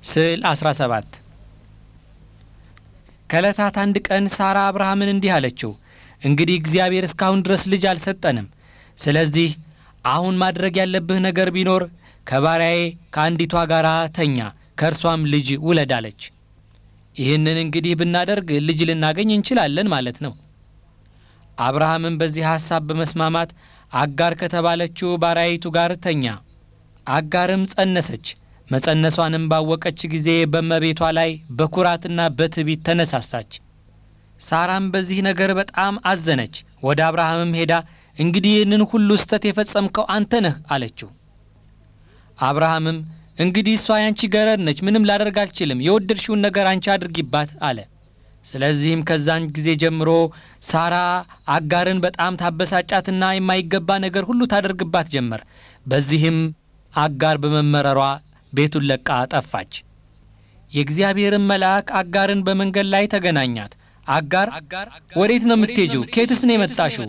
ስዕል 17 ከዕለታት አንድ ቀን ሳራ አብርሃምን እንዲህ አለችው፣ እንግዲህ እግዚአብሔር እስካሁን ድረስ ልጅ አልሰጠንም። ስለዚህ አሁን ማድረግ ያለብህ ነገር ቢኖር ከባሪያዬ ከአንዲቷ ጋር ተኛ፣ ከእርሷም ልጅ ውለድ አለች። ይህንን እንግዲህ ብናደርግ ልጅ ልናገኝ እንችላለን ማለት ነው። አብርሃምም በዚህ ሐሳብ በመስማማት አጋር ከተባለችው ባሪያይቱ ጋር ተኛ። አጋርም ጸነሰች። መጸነሷንም ባወቀች ጊዜ በእመቤቷ ላይ በኩራትና በትዕቢት ተነሳሳች። ሳራም በዚህ ነገር በጣም አዘነች። ወደ አብርሃምም ሄዳ እንግዲህ ይህንን ሁሉ ስተት የፈጸምከው አንተ ነህ አለችው። አብርሃምም እንግዲህ እሷ ያንቺ ገረድ ነች፣ ምንም ላደርግ አልችልም፣ የወደድሽውን ነገር አንቺ አድርጊባት አለ። ስለዚህም ከዛን ጊዜ ጀምሮ ሳራ አጋርን በጣም ታበሳጫትና የማይገባ ነገር ሁሉ ታደርግባት ጀመር። በዚህም አጋር በመመረሯ ቤቱን ለቃ ጠፋች። የእግዚአብሔርን መልአክ አጋርን በመንገድ ላይ ተገናኛት። አጋር ወዴት ነው የምትሄጂው? ኬትስ ነው የመጣሽው?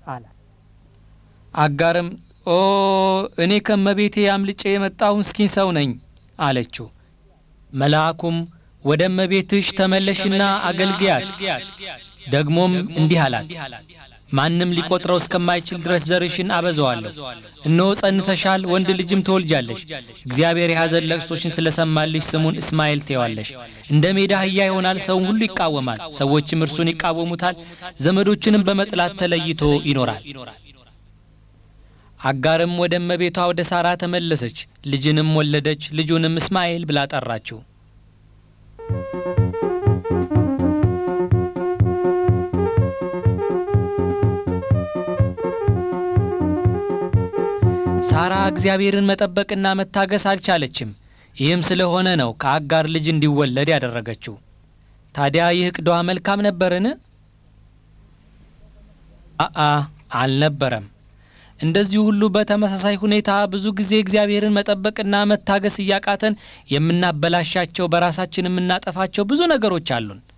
አጋርም ኦ እኔ ከመቤቴ አምልጬ የመጣሁ ምስኪን ሰው ነኝ አለችው። መልአኩም ወደ እመቤትሽ ተመለሽና አገልግያት፣ ደግሞም እንዲህ አላት ማንም ሊቆጥረው እስከማይችል ድረስ ዘርሽን አበዛዋለሁ። እነሆ ጸንሰሻል፣ ወንድ ልጅም ትወልጃለሽ። እግዚአብሔር የሐዘን ለቅሶሽን ስለሰማልሽ ስሙን እስማኤል ትይዋለሽ። እንደ ሜዳ አህያ ይሆናል፣ ሰውን ሁሉ ይቃወማል፣ ሰዎችም እርሱን ይቃወሙታል። ዘመዶችንም በመጥላት ተለይቶ ይኖራል። አጋርም ወደ እመቤቷ ወደ ሳራ ተመለሰች፣ ልጅንም ወለደች። ልጁንም እስማኤል ብላ ጠራችው። ሳራ እግዚአብሔርን መጠበቅና መታገስ አልቻለችም። ይህም ስለሆነ ነው ከአጋር ልጅ እንዲወለድ ያደረገችው። ታዲያ ይህ ዕቅዷ መልካም ነበርን? አአ አልነበረም። እንደዚሁ ሁሉ በተመሳሳይ ሁኔታ ብዙ ጊዜ እግዚአብሔርን መጠበቅና መታገስ እያቃተን የምናበላሻቸው በራሳችን የምናጠፋቸው ብዙ ነገሮች አሉን።